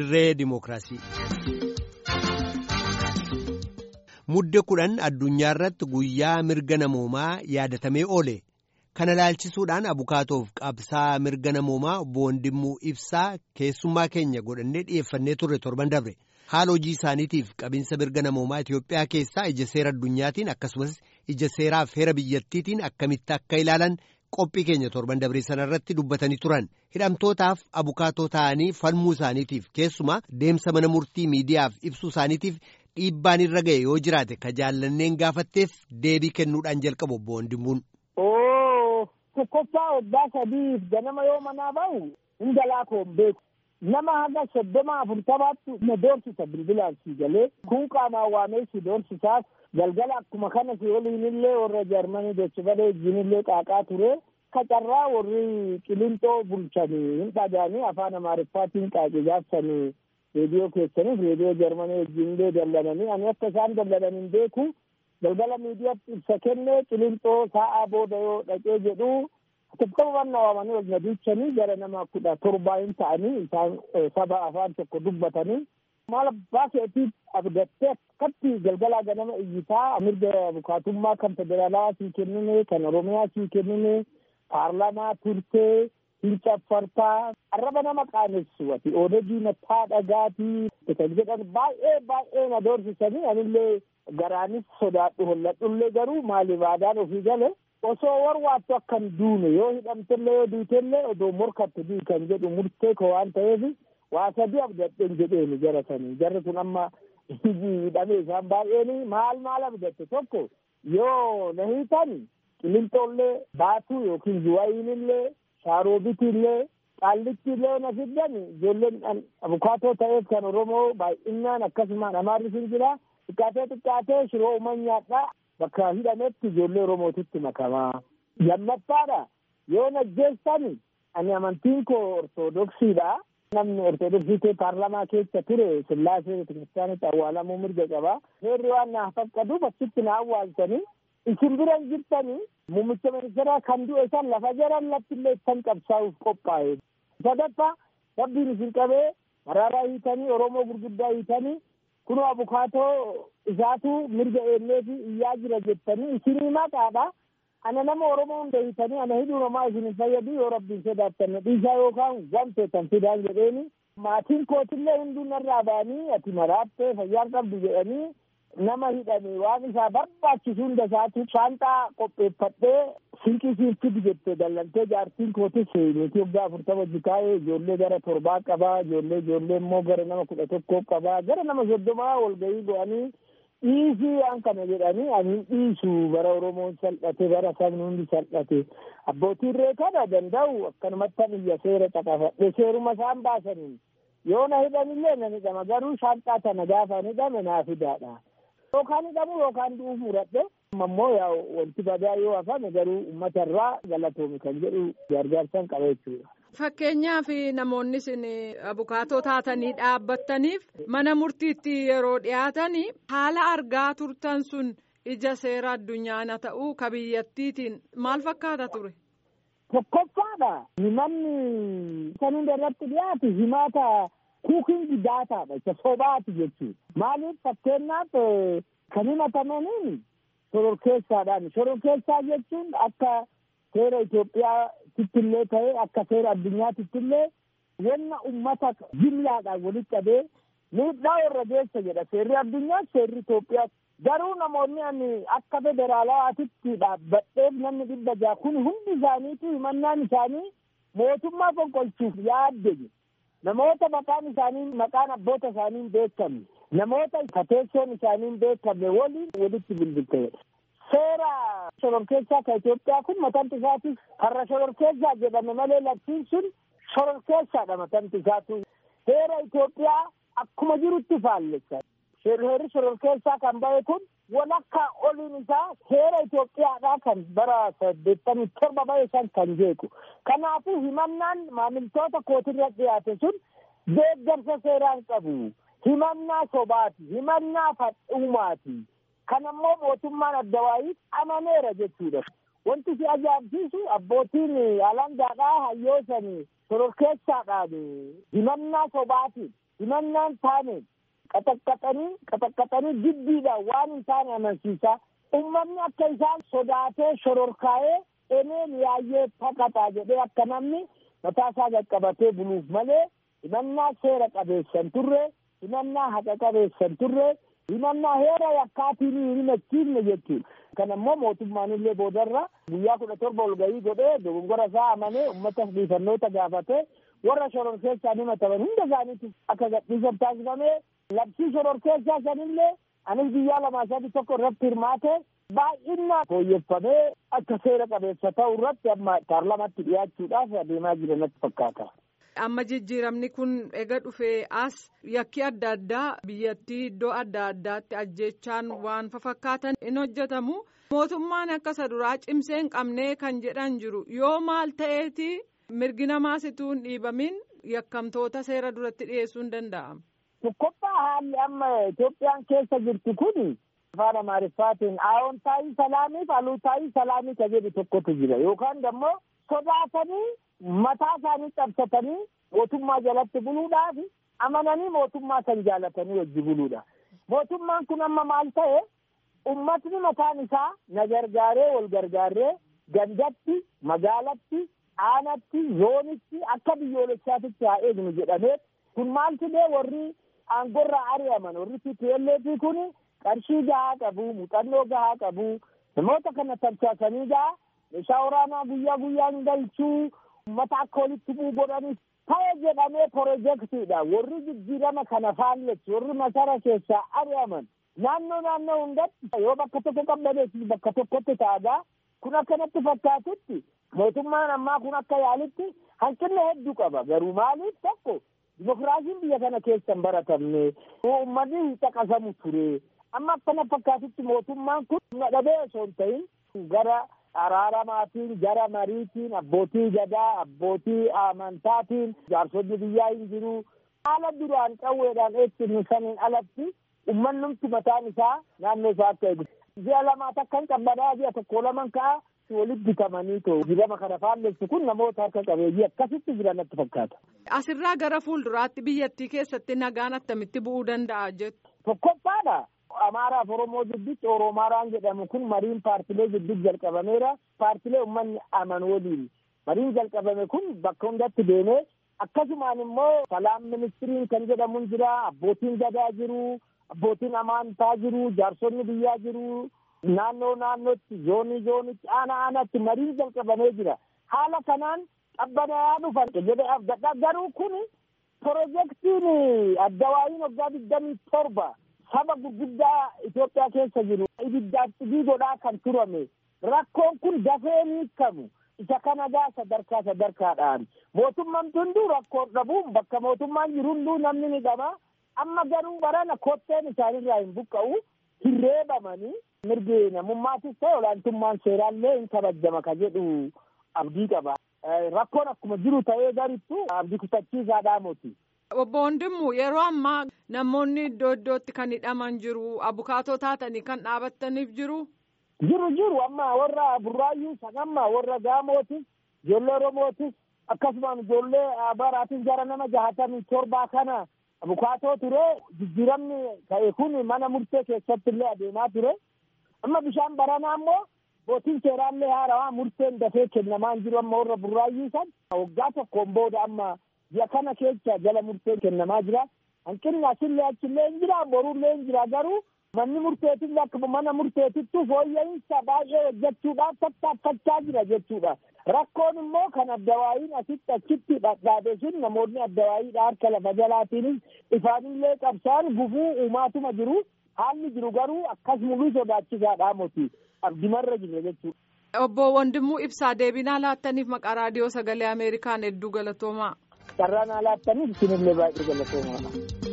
dirree dimookiraasii. Mudde kudhan addunyaa irratti guyyaa mirga namoomaa yaadatamee oole. Kana ilaalchisuudhaan abukaatoof qabsaa mirga namoomaa obbo Wandimmuu Ibsaa keessummaa keenya godhannee dhiyeeffannee turre torban darbe. Haala hojii isaaniitiif qabinsa mirga namoomaa Itoophiyaa keessaa ija seera addunyaatiin akkasumas ija seeraaf heera biyyattiitiin akkamitti akka ilaalan qophii keenya torban dabree sana irratti dubbatanii turan. Hidhamtootaaf abukaatoo ta'anii falmuu isaaniitiif keessumaa deemsa mana murtii miidiyaaf ibsuu isaaniitiif dhiibbaan irra ga'e yoo jiraate ka jaallanneen gaafatteef deebii kennuudhaan jalqabu obbo Wandimmuun. tokkoffaa waggaa sadiif ganama yoo manaa bahu hunda laakoon beeku nama haga soddoma afurtamaatti na doorsisa bilbilaan si galee kun qaamaan waamee si doorsisaaf galgala akkuma kana si waliin illee warra jarmanii dachifadee wajjin illee qaaqaa ture kacarraa warri qilinxoo bulchanii hin dhagaanii afaan amaariffaatiin qaaqi gaafsanii reediyoo keessaniif reediyoo jarmanii wajjin illee dallananii ani akka isaan dallanan hin beeku galgala miidiyaatti ibsa kennee qilinxoo sa'aa booda yoo dhaqee jedhu tokkoman waamanii wal nadiichanii gara nama kudha torbaa hin ta'anii isaan saba afaan tokko dubbatanii maal abbaa keetiif abdattee akkatti galgalaa ganama iyyitaa mirga abukaatummaa kan federaalaa sii kennine kan oromiyaa sii kennine paarlamaa turtee hin caffartaa arraba nama qaanessu ati oodegii nattaa dhagaatii kan jedhan baay'ee baay'ee na doorsisanii anillee garaanis sodaadhu holladhullee garuu maaliif aadaan ofii gale osoo warwaattu akkan duune yoo hidhamtellee yoo duutellee odoo morkatte dii kan jedhu murtee ko waan ta'eef waa sadii abdadhen jedheeni jara sanii jarri kun amma hidhamee isaan baay'eeni maal maal abdatte tokko yoo na hiitan qilinxoollee baatuu yookiin zuwaayinillee shaaroobitillee qaallichillee na fiddan ijoolleen abukaatoo ta'eef kan oromoo baay'inaan akkasumaan amaarri sin jira xiqqaatee xiqqaatee shiroo uuman nyaadhaa bakka hidhametti ijoollee oromootitti makamaa lammaffadha yoo najjeessan ani amantiin koo ortodoksiidha namni ortodoksii kee paarlamaa keessa ture sillaasee betekiristaanitti awwaalamuu mirga qaba seerri waan naaf fakkatuuf achitti na awwaalchanii isin biran jirtanii muummicha ministeeraa kan du'e san lafa jaran lattillee ittan qabsaa'uuf qophaa'e sadaffaa rabbiin isin qabee maraaraa hiitanii oromoo gurguddaa hiitanii kunoo abukaatoo isaatu mirga eenyee fi iyyaa jira jettanii isinii maqaadha ana nama oromoo hunda hiitanii ana hidhuu namaa isin hin fayyadu yoo rabbiin sodaattanne dhiisaa yookaan wanteetan fidaan jedheeni maatiin kootillee hunduu narraa ba'anii ati maraattee fayyaan qabdu jedhanii nama hidhame waan isaa barbaachisu hunda isaatu shaanxaa qopheeffadhee sinqisiin fidi jette dallantee jaartiin kootis niitii waggaa afurtama jikaa'ee ijoollee gara torbaa qabaa ijoollee ijoollee immoo gara nama kudha tokkoo qabaa gara nama soddomaa walgahii go'anii dhiisii waan kana jedhanii ani dhiisu bara oromoon salphate bara sabni hundi salphate abbootiin reekana danda'u akkanumatti biyya seera caqafadhe seeruma isaan baasaniin yoo na hidhanillee nan hidhama garuu shaanxaa tana gaafa hidhame naa fidaadha yookaan hidhamu yookaan du'uuf muradhe ammoo yaa wanti badaa yoo hafame garuu uummata irraa galatoomi kan jedhu gargaarsan qaba jechuudha. Fakkeenyaaf namoonni isin abukaatoo taatanii dhaabbattaniif mana murtiitti yeroo dhiyaatan haala argaa turtan sun ija seera addunyaana ta'uu ka biyyattiitiin maal fakkaata ture? Tokkoffaadha. Himanni kan hunda irratti dhiyaatu himaata kuukingi daataadha. Isa sobaati jechuudha. Maaliif fakkeenyaaf kan himatamaniin shororkeessaadhaan. Shororkeessaa jechuun akka seera Itoophiyaatitti illee ta'e akka seera addunyaatitti illee wanna ummata jimlaadhaan walitti qabee miidhaa warra geessa jedha. Seerri addunyaa seerri Itoophiyaa garuu namoonni ani akka federaalaatitti dhaabbadheef namni dhibba ja'a kun hundi isaaniitu himannaan isaanii mootummaa fonqolchuuf yaadde namoota maqaan isaanii maqaan abboota isaanii hin beekamne namoota kateessoon isaanii hin beekamne waliin walitti bilbilte seera shororkeessaa ka Itoophiyaa kun matanti isaatiif karra shororkeessaa jedhame malee labsiin sun shororkeessaadha matanti isaatu seera Itoophiyaa akkuma jirutti faallessa heerri shororkeessaa kan bahe kun walakkaa oliin isaa seera Itoophiyaadhaa kan bara saddeettamii torba bahe san kan jeequ. Kanaafuu himannaan maamiltoota kootirra dhiyaate sun deeggarsa seeraan qabu. Himannaa sobaati. Himannaa fadhuumaati. Kan ammoo mootummaan addawaayii amaneera jechuudha. Wanti si ajaa'ibsiisu abbootiin alangaadhaa hayyoosan shororkeessaadhaan himannaa sobaatiin himannaan taane qaxaqqaxanii qaxaqqaxanii jiddiidhaan waan hin taane amansiisaa ummanni akka isaan sodaatee shororkaa'ee eneen yaayyee taqaxaa jedhee akka namni mataa isaa qaqqabatee buluuf malee himannaa seera qabeessan turre himannaa haqa qabeessan turre himannaa heera yakkaatiin hin himachiifne jechuudha. Kan ammoo mootummaan illee boodarra guyyaa kudha torba ol gahii godhee dogongora isaa amanee uummata dhiifannoota gaafatee warra shororkeessaan himataman hunda isaaniitti akka gadhiisan taasifamee labsii shororkeessaa sanillee anis guyyaa lamaa sadii tokko irratti hirmaate baay'inaan fooyyeffamee akka seera qabeessa ta'u irratti amma paarlamaatti dhiyaachuudhaaf adeemaa jiran natti fakkaata. Amma jijjiiramni kun ega dhufee as yakki adda addaa biyyattii iddoo adda addaatti ajjechaan waan fakkaatan in hojjetamu. Mootummaan akka isa duraa cimsee hin qabnee kan jedhan jiru yoo maal ta'eeti mirgi namaa situu hin dhiibamin yakkamtoota seera duratti dhiyeessuu hin danda'amu. Tokkoffaa haalli amma Itoophiyaan keessa jirtu kun afaan Amaariffaatiin aawontaayii salaamii fi aluutaayii salaamii ka jedhu tokkotu jira yookaan immoo sodaatanii mataa isaanii cabsatanii mootummaa jalatti buluudhaaf amananii mootummaa kan jaalatanii wajji buluudha. Mootummaan kun amma maal ta'e ummatni mataan isaa na gargaaree wal gargaaree gandatti magaalatti aanatti zoonitti akka biyyoolessaatitti haa eegnu jedhamee kun maal fidee warri aangorraa ari'aman warri TPLF kun qarshii gahaa qabu muuxannoo gahaa qabu namoota kana tamsaasanii gahaa meeshaa waraanaa guyyaa guyyaan galchuu ummata akka walitti bu'u godhanii ta'e jedhamee pirojektiidha warri jijjiirama kana faalleessu warri masara keessaa ari'aman naannoo naannoo hundatti yoo bakka tokko qabdaneef bakka tokkotti ta'agaa kun akkanatti fakkaatutti mootummaan ammaa kun akka yaalitti hanqina hedduu qaba garuu maaliif tokko dimokiraasiin biyya kana keessa hin baratamne uummanni hin caqasamu ture amma akkana fakkaatutti mootummaan kun na dhabee osoo hin ta'in gara araaramaatiin gara mariitiin abbootii gadaa abbootii amantaatiin jaarsonni biyyaa hin jiru haala duraan qawweedhaan eegsifnu saniin alatti ummannumti mataan isaa naannoo isaa akka eegu ji'a lamaa takka hin qabbanaa ji'a tokko laman ka'a walitti bitamanii too jirama kana faalleessu kun namoota harka qabeeyyii akkasitti jiran natti fakkaata. Asirraa gara fuulduraatti biyyattii keessatti nagaan attamitti bu'uu danda'a jettu. Tokkoffaadha. Amaaraaf Oromoo gidduutti Oromaaraan jedhamu kun mariin paartilee gidduutti jalqabameera. Paartilee uummanni aman waliin mariin jalqabame kun bakka hundatti deemee akkasumaan immoo salaam ministiriin kan jedhamu jira abbootiin gadaa jiru abbootiin amantaa jiru jaarsonni biyyaa jiru naannoo naannootti zoonii zoonitti aana aanaatti mariin jalqabamee jira. Haala kanaan qabbanaa'aa dhufan jedhee abdadha garuu kun pirojektiin addawaayiin waggaa digdamii torba. saba gurguddaa Itoophiyaa keessa jiru ibiddaaf cidii godhaa kan turame rakkoon kun dafee ni hiikamu isa kana gaa sadarkaa sadarkaadhaan mootummaan hunduu rakkoon dhabuun bakka mootummaan jiru hunduu namni ni dhaba amma garuu barana kotteen isaanirraa hin buqqa'u hin reebamanii mirgi namummaatis ta'e olaantummaan seeraallee hin kabajama ka jedhu abdii qaba rakkoon akkuma jiru ta'ee garittu abdii kutachiisaadhaa moti. Obbo Wandimmu yeroo ammaa namoonni iddoo iddootti kan hidhaman jiru abukaatoo taatanii kan dhaabattaniif jiru. Jiru jiru amma warra burraayyuu san amma warra gaamootis ijoollee oromootis akkasumaan ijoollee baraatis gara nama jahatamii torbaa kana abukaatoo ture jijjiiramni ta'e kun mana murtee keessatti illee adeemaa ture amma bishaan baranaa immoo bootiin seeraallee haarawaa murteen dafee kennamaan jiru amma warra burraayyuu san waggaa tokkoon booda amma. ji'a kana keessa jala murteen kennamaa jira hanqinni asillee achillee hin jira borullee hin jira garuu manni murteetillee akkuma mana murteetittu fooyya'insa baay'ee hojjechuudhaaf tattaaffachaa jira jechuudha rakkoon immoo kan addawaayiin asitti achitti dhadhaabe sun namoonni addawaayiidha harka lafa jalaatiinis ifaanillee qabsaan gufuu uumaatuma jiru haalli jiru garuu akkas mul'uu sodaachisaadhaa moti abdimarra jira jechuudha. Obbo Wandimuu Ibsaa deebinaa laattaniif maqaa raadiyoo sagalee Ameerikaan hedduu galatoomaa. carraan alaattaniif isinillee baay'ee galatoomaa.